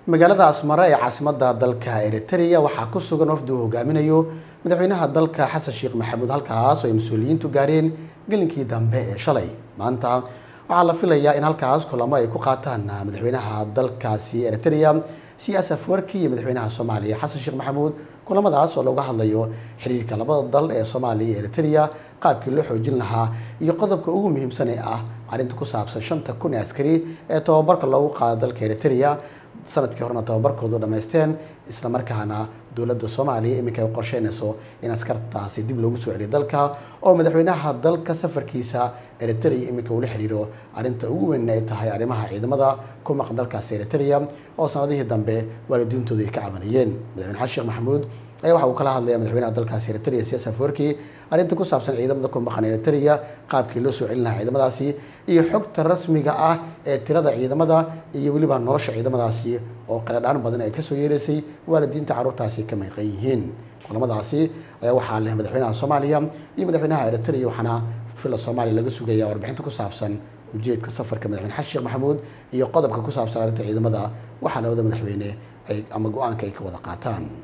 magaalada asmara ee caasimada dalka eritrea waxaa ku sugan wafdi uu hogaaminayo madaxweynaha dalka xasan sheekh maxamuud halkaas oo ay mas-uuliyiintu gaareen gelinkii dambe ee shalay maanta waxaa la filayaa in halkaas kulamo ay ku qaataan madaxweynaha dalkaasi eritrea siyaas afwarki iyo madaxweynaha soomaaliya xasan sheekh maxamuud kulamadaas oo looga hadlayo xiriirka labada dal ee soomaaliya iyo eritrea qaabkii loo xoojin lahaa iyo qodobka ugu muhiimsan ee ah arrinta ku saabsan shanta kun ee askari ee tababarka loogu qaado dalka eritrea sanadkii horena tababarkoodu dhammaysteen isla markaana dowladda soomaaliya iminka ay qorsheynayso in askartaasi dib loogu soo celiyo dalka oo madaxweynaha dalka safarkiisa eritrea iminka uu la xiriiro arrinta ugu weyn ay tahay arrimaha ciidamada ku maqan dalkaasi eritrea oo sanadihii dambe waalidiintoodu ay ka cabanayeen madaxweyne xasan sheekh maxamuud ayaa waxa uu kala hadlaya madaxweynaha dalkaasi eritrea siyaas afwerki arrinta ku saabsan ciidamada ku maqan eritrea qaabkii loo soo celin lahaa ciidamadaasi iyo xogta rasmiga ah ee tirada ciidamada iyo weliba nolosha ciidamadaasi oo qaladhaan badan ay kasoo yeeraysay waalidiinta carruurtaasi ka mayqan yihiin kulamadaasi ayaa waxaa leh madaxweynaha soomaaliya iyo madaxweynaha eritrea waxaana fila soomaaliya laga sugaya warbixinta ku saabsan ujeedka safarka madaxweyne xasan sheekh maxamuud iyo qodobka ku saabsan arrinta ciidamada waxaa labada madaxweyne ay ama go-aanka ay ka wada qaataan